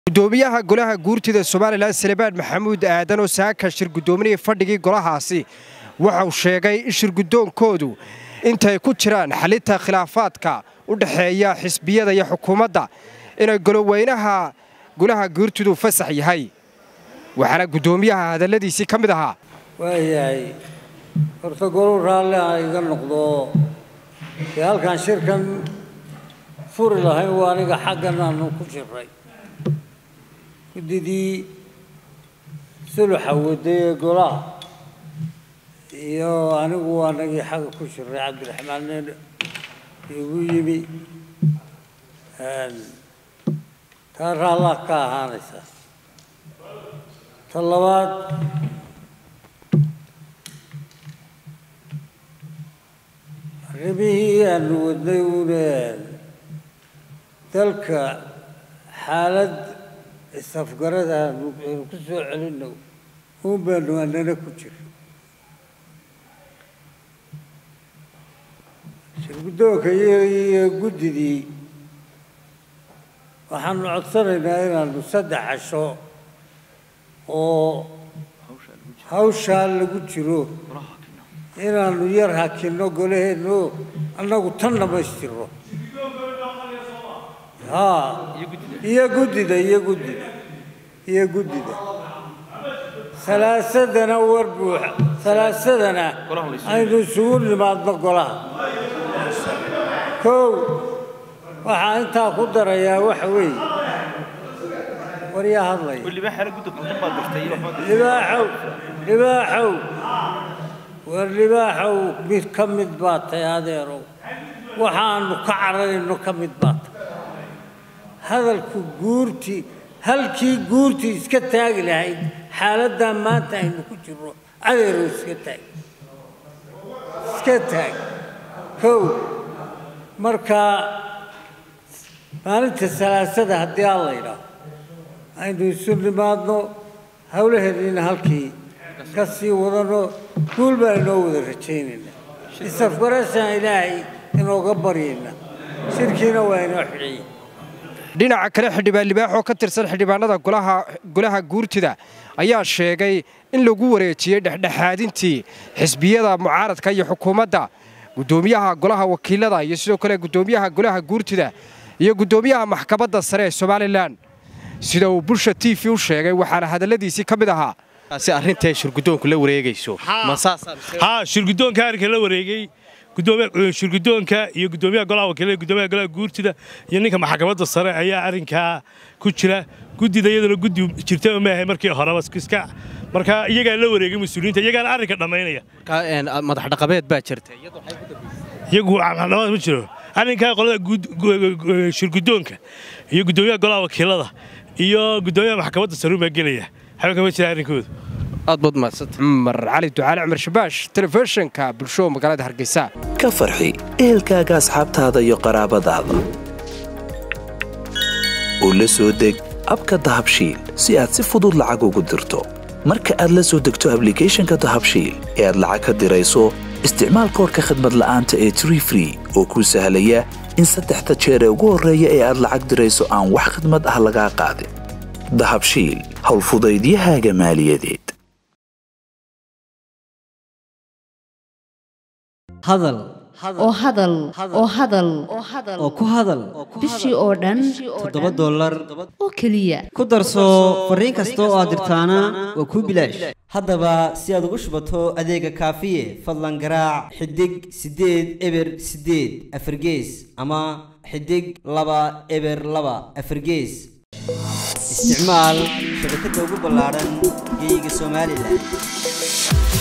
gudoomiyaha golaha guurtida somalilan salebaan maxamuud aadan oo saaka shir gudoominaya fadhigii golahaasi waxa uu sheegay in shirgudoonkoodu intay ku jiraan xalinta khilaafaadka u dhexeeya xisbiyada iyo xukuumadda inay goloweynaha golaha guurtidu fasax yahay waxaana gudoomiyaha hadalladiisii ka mid ahaa waayahay horta goluu raalli ha iga noqdo dee halkaan shirkan furi lahayn waa aniga xaggan aanu ku jiray guddidii suluxa waday ee golaha iyo anigu waa nagii xagga ku jiray cabdiraxmaan nin igu yimi taa raallaa ka ahaanaysaa ta labaad arrimihii aanu wadnay uune dalka xaalad isafgarada aanu ku soo celino uun baanu anana ku jira shirguddoonka iyo guddidii waxaanu codsanaynaa inaanu saddex casho oo hawshaa lagu jiro inaanu yar hakinno golaheenno annagu tan dhammaystirno haa iyo guddida iyo guddida iyo guddida salaasadana war buuxa salaasadana aynu isugu nimaadno golaha kow waxaa intaa ku darayaa waxa weeye waryaa hadlaya libaaxow libaaxow war libaaxow mid ka mid baa tahay adeerow waxaanu ka cararayno ka mid baa tahay hadalku guurtii halkii guurtii iska taagi lahayd xaaladdaa maanta aynu ku jirno adeerow iska taag iska taag kow markaa maalinta salaasada haddii aan la idhaaho aynu isu nimaadno howlaheennina halkii ka sii wadano guul baan inoo wada rajaynaynaa isafgarashaan ilaahay inooga baryayna shirkiina waa inoo xidhaya dhinaca kale xildhibaan libaax oo ka tirsan xildhibaanada golaha guurtida ayaa sheegay in lagu wareejiyey dhexdhexaadintii xisbiyada mucaaradka iyo xukuumadda gudoomiyaha golaha wakiilada iyo sidoo kale gudoomiyaha golaha guurtida iyo gudoomiyaha maxkamadda sare ee somalilan sida uu bulsha t v u sheegay waxaana hadalladiisii ka mid ahaa si arrintae shirgudoonku la wareegayso haa shirgudoonka arrinka la wareegay shirgudoonka iyo gudoomiyaha golaha wakiilada gudoomiyaha golaha guurtida iyo ninka maxkamadda sare ayaa arrinkaa ku jira guddida iyaduna guddi jirta maahay markii horeba iska marka iyagaa la wareegay mas-uuliyiinta iyagaana arrinka dhammaynaya madax dhaqameed baa jirta iyagu ma jiro arrinkaa qolada shirgudoonka iyo gudoomiyaha golaha wakiilada iyo gudoomiyaha maxkamadda sare baa gelaya xabanka ma jira arrinkooda aad baad mahadsanta cumar cali ducaale cumar shabaash telefishinka bulsho magaalada hargeysa ka farxi ehelkaaga asxaabtaada iyo qaraabadaada oo la soo deg abka dahabshiil si aad si fudud lacag ugu dirto marka aad la soo degto ablicathonka dahabshiil ee aad lacag ka dirayso isticmaal koorka khadmad la'aanta ee tree free oo kuu sahlaya in saddexda jeer ee ugu horreeya ee aad lacag dirayso aan wax khadmad ah lagaa qaadin dahabshiil howlfudaydiyahaaga maaliyadeed hadal oo hadal oo hadal oo ku hadal bishii oo dhan toddoba dollar oo keliya ku darso fariin kasta oo aad dirtaana waa kuu bilaash haddaba si aad ugu shubato adeega kaafiye fadlan garaac xidig siddeed eber siddeed afargees ama xidig laba eber laba afargees isticmaal shabakadda ugu ballaadhan geeyiga somalilan